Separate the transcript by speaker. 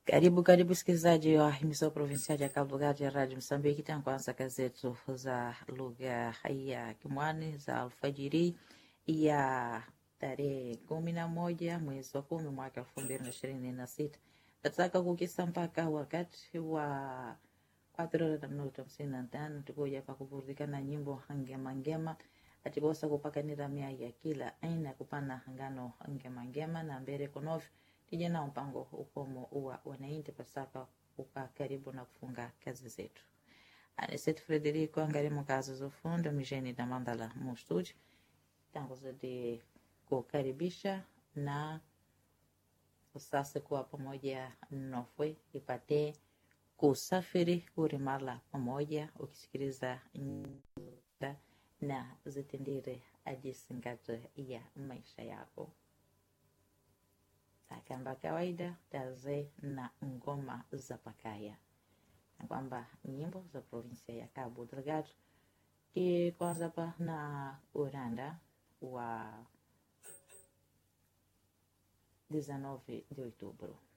Speaker 1: Karibu karibu msikilizaji wa himizo provinsiali ya Cabo Delgado ya Radio Msambiki, tankuanza gazetu za lugha ya Kimwani za alfajiri ya tarehe kumi na moja mwezi wa kumi mwaka elfu mbili na ishirini na sita tataka kukisa mpaka wakati wa quatro horas da minuto hamsini na tano tukuja pa kuburudika na nyimbo ngema atibosa kupakanira mia ya kila aina kupana ngano ngema na mbere konofi tija na mpango ukomo uwa wanainti pasaka uka karibu na kufunga kazi zetu anisetu frederico angarimo kazi zofundo mijeni na mandala mu studio tangu zidi kukaribisha na usase kuwa pamoja nofwe ipate kusafiri kurimala pamoja ukisikiliza nyimbo na zitendere ajisingato ya maisha yako kamba kawaida taze na ngoma za pakaya na kwamba nyimbo za provinsia ya Cabo Delgado kikwanza pa na uranda wa 19 de outubro